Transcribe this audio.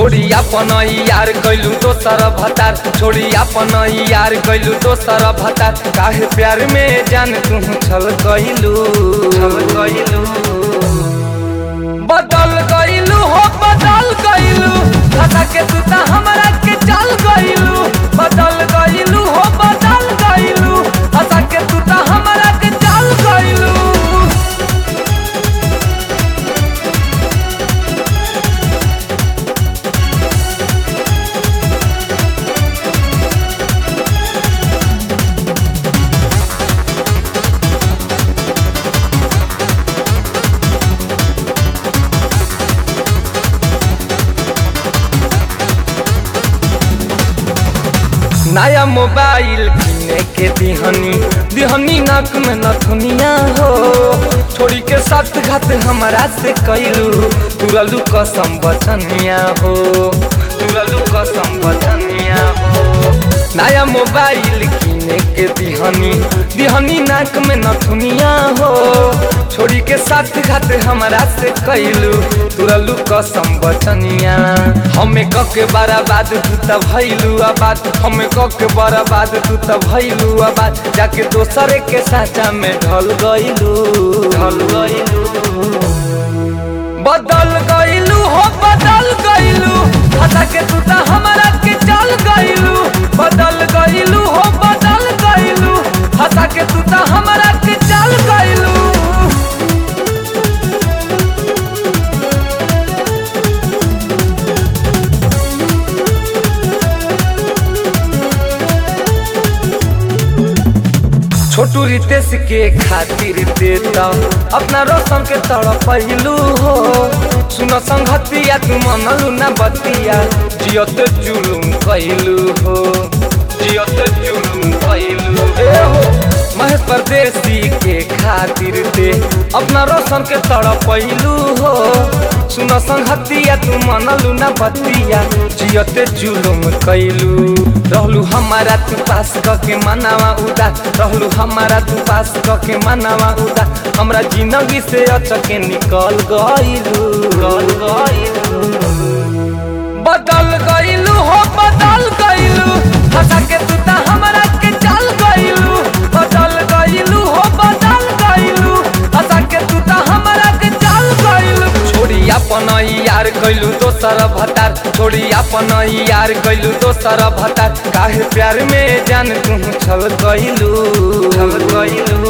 छोड़ी अपन यार कैलू दोसर भतार छोड़ी अपन यार कैलू दोसर भतार काहे प्यार में जान तू छल कैलू छल कैलू बदल गईलू हो बदल गईलू धसा के तू ता हमरा के चल गईलू बदल गईलू हो बदल गईलू धसा के तू ता हमरा के चल गईलू नया मोबाइल किने के दिहनी दिहनी नाक में नथुनिया हो छोड़ी के साथ घात हमारा से कैलू तुरलू कसम बचनिया हो तुरलू कसम बचनिया हो नया मोबाइल किने के दिहनी दिहनी नाक में नथुनिया हो छोड़ी के साथ घात हमारा से कैलू तुरलू कसम बचनिया हमें कके बराबाद तू त भैलू आबाद हमें कके बराबाद तू त भैलू आबाद जाके दोसरे के साचा में ढल गईलू ढल गईलू बदल गईलू हो बदल गईलू हटा के तू त हमरा के चल गईलू बदल गईलू हो बदल गईलू हटा के तू त हमरा के चल गईलू छोटू रितेश के खातिर देता अपना रोशन के तरफ पहलू हो सुनो संगतिया तू मनलू ना बतिया जियत जुलुम कैलू हो जियत जुलुम कैलू ए हो महेश परदेसी के खातिर दे अपना रोशन के तरफ पहलू हो सुनो संगतिया तू मनलू ना बतिया जियत जुलुम कैलू रहलू हमारा तू पास क के मनावा उदास रहलू हमारा तू पास क के मनावा उदास हमरा जिंदगी से अचके निकल गईलू गल गईलू बदल गईलू हो बदल गईलू हंसा के तू ता हमरा के चल गईलू बदल गईलू हो बदल गईलू हंसा के तू ता हमरा के चल गईलू छोड़ी अपन यार कैलू दोसर भतार छोड़ी अपन यार कैलू दोसर भतार काहे प्यार में जान तू छल गईलू छल गईलू